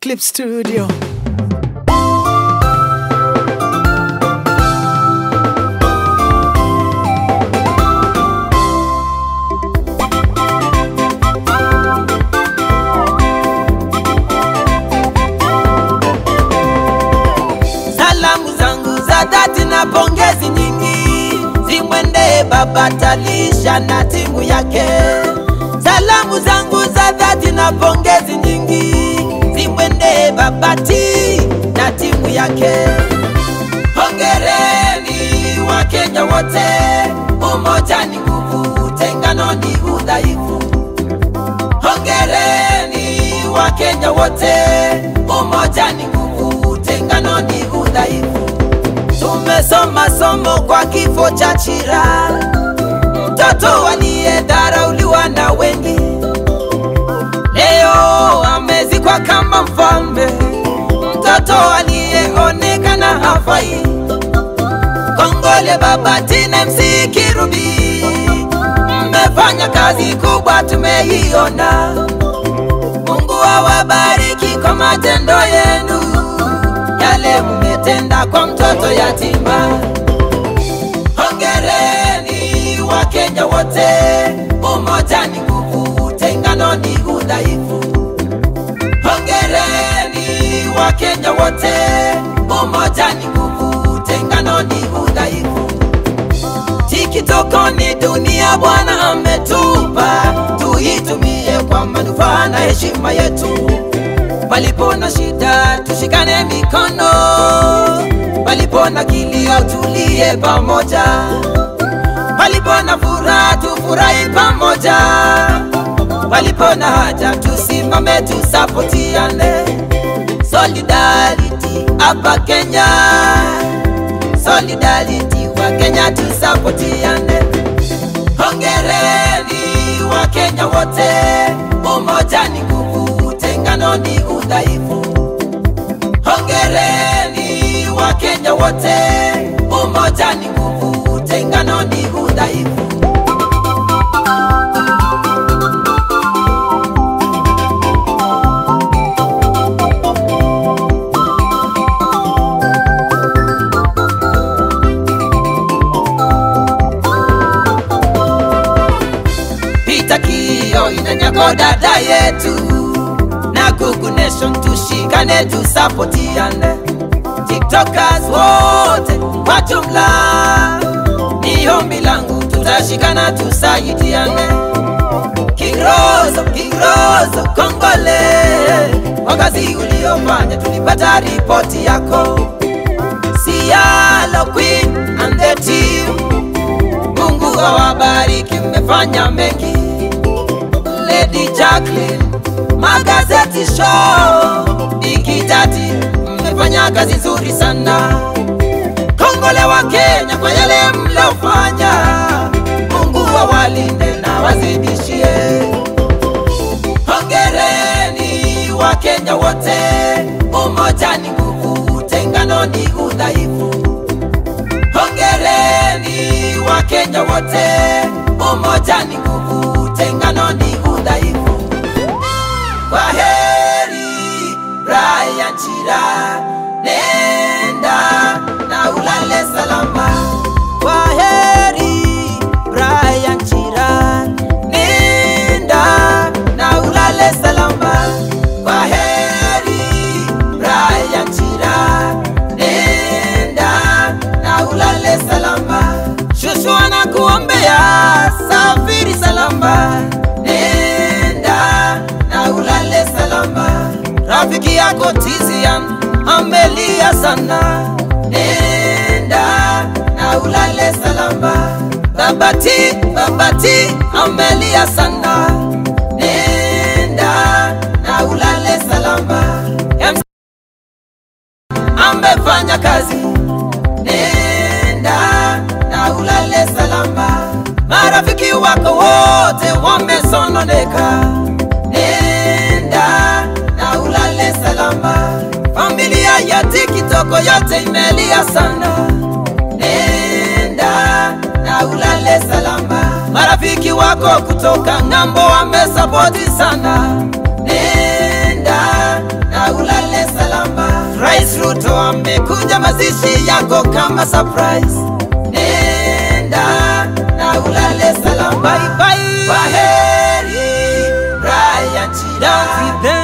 Clip Studio. Salamu zangu za dhati na pongezi nyingi zimwendee Baba Talisha na timu yake. Salamu zangu za dhati na pongezi nyingi zimwendee Baba T na timu yake. Hongereni Wakenya wote, umoja ni nguvu, utengano ni udhaifu. Hongereni Wakenya wote, umoja ni nguvu, utengano ni udhaifu. Tumesoma somo kwa kifo cha Chira, mtoto aliyedharauliwa na wengi, leo amezikwa kama mfalme, mtoto aliyeonekana hafai. Kongole Baba Tina MC Kirubi, mmefanya kazi kubwa, tumeiona. Mungu awabariki kwa matendo yenu, yale mmetenda kwa mtoto yatima. Hongereni Wakenya wote, umoja ni nguvu, utengano ni udhaifu. Hongereni Wakenya wote, umoja ni nguvu, utengano ni udhaifu. Tikitoko ni dunia Bwana ametupa, tuitumie kwa manufaa na heshima yetu. Palipo na shida tushikane mikono, palipo na kilio tulie pamoja, palipo na furaha tufurahi pamoja, palipo na haja tusimame tusapotiane. Solidarity hapa Kenya, solidarity wa Kenya tusapotiane. Hongereni wa Kenya wote, umoja ni nguvu, utengano ni udhaifu. Hongereni wa Kenya wote, umoja ni nguvu, utengano ni udhaifu. Pita kio inanyako dada yetu na Google Nation tushikane tusapotiane tiktokers wote kwa jumla ni ombi langu tutashikana tusaidiane Kirozo, Kirozo, Kongole kwa kazi uliofanya, tulipata ripoti yako. Sialo Queen and the team Mungu awabariki, mmefanya mengi. Lady Jacqueline, magazeti show, Ikitati, mmefanya kazi nzuri sana. Kongole wa Kenya kwa yale mlofanya, Mungu awalinde na wazidishie. Hongereni wa Kenya wote, umoja ni nguvu, utengano ni udhaifu. Hongereni wa Kenya wote, umoja ni nguvu, utengano ni udhaifu. Kwa heri Brian Chira, nenda na ulale salama. Kwa heri Brian Chira, nenda na ulale salama. Kwa heri Brian Chira, nenda na ulale salama. Shushu anakuombea safiri salama, nenda na ulale salama. Rafiki yako Tizian amelia sana, nenda na ulale salama. Babati, babati amelia sana, nenda na ulale salama. MC amefanya kazi, nenda na ulale salama. Marafiki wako wote wamesononeka, nenda na ulale salama. Familia ya Tikitoko yote imelia sana, nenda na ulale salama. Marafiki wako kutoka ng'ambo wamesapoti sana, nenda na ulale leo amekuja mazishi yako kama surprise. Nenda na ulale salama. Bye bye. Kwaheri Brian Chida.